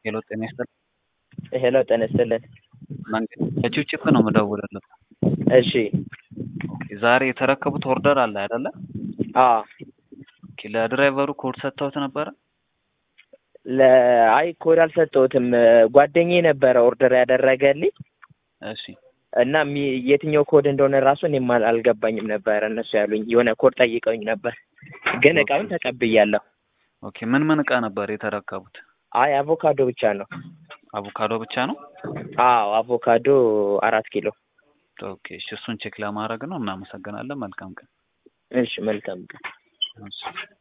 ሄሎ ጤና ይስጥልኝ። ሄሎ ጤና ይስጥልን። መንገድ ከቺፕ ነው የምደውልልህ። እሺ ኦኬ፣ ዛሬ የተረከቡት ኦርደር አለ አይደለ? አዎ ኦኬ፣ ለድራይቨሩ ኮድ ሰጥተውት ነበረ? ለአይ ኮድ አልሰጠሁትም። ጓደኛዬ ነበረ ኦርደር ያደረገልኝ እሺ እና ሚ- የትኛው ኮድ እንደሆነ ራሱ እኔም አል- አልገባኝም ነበረ። እነሱ ያሉኝ የሆነ ኮድ ጠይቀውኝ ነበር፣ ግን እቃውን ተቀብያለሁ። ኦኬ፣ ምን ምን እቃ ነበር የተረከቡት? አይ አቮካዶ ብቻ ነው። አቮካዶ ብቻ ነው? አዎ አቮካዶ አራት ኪሎ። ኦኬ፣ እሺ፣ እሱን ቼክ ለማድረግ ነው። እናመሰግናለን። መልካም ቀን። እሺ መልካም ቀን። እሺ